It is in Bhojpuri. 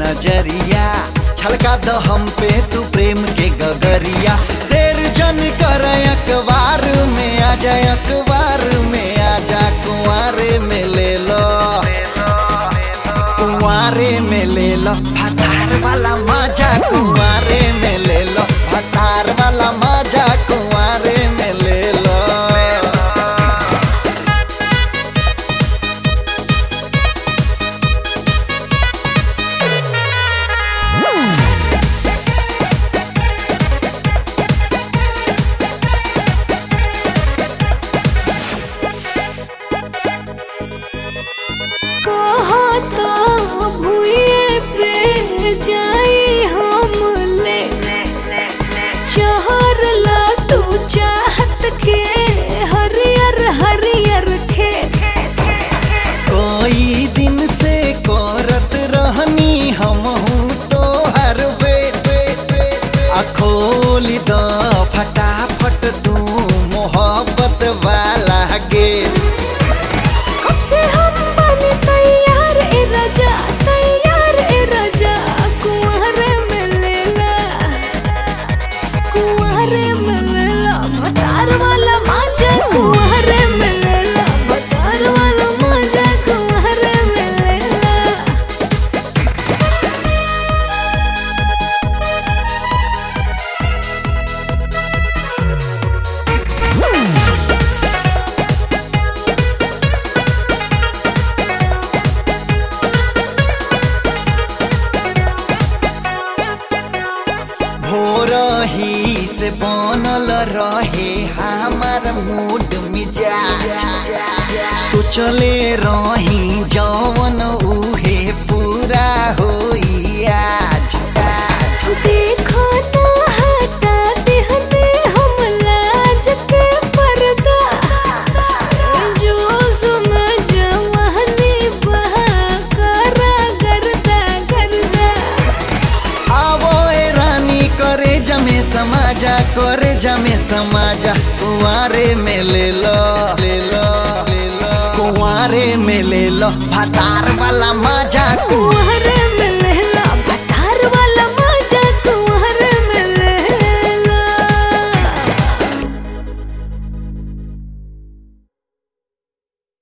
नजरिया छलका द हम पे तू प्रेम के गगरिया देर जन कर अखबार में आ जा अखबार में आ जा कुंवारे में ले लो कुंवारे में ले लो भतार वाला मजा कुंवारे में ले लो भतार वाला मजा कुंवारे में ले लो कहा तो भूये पे जाई हम ले चहर ला तू चाहत के हरियर हरियर खेत कोई दिन से करत रहनी हम तो हर बेट आ खोली द फटाफट तू मोहब्बत वाला गेट कब से हम बने तैयार ए राजा तैयार ए राजा कुंवरे में लेला कुंवरे में लेला भतार वाला माजा कुंवरे में लेला भतार वाला माजा कुंवरे में लेला भोर ही से बनल रहे हमार मूड मिजाज सोचले रही जवन उहे पूरा होई आज आज देखो ना हटा देहने हम लाज के पर्दा जो समझ वहनी बहा करा गर्दा गर्दा आवो ए रानी करे जमे समाजा करे जमे समाजा कुंवारे में ले लो ले लो ले लो कुंवारे में ले लो भतार वाला मजा कुंवर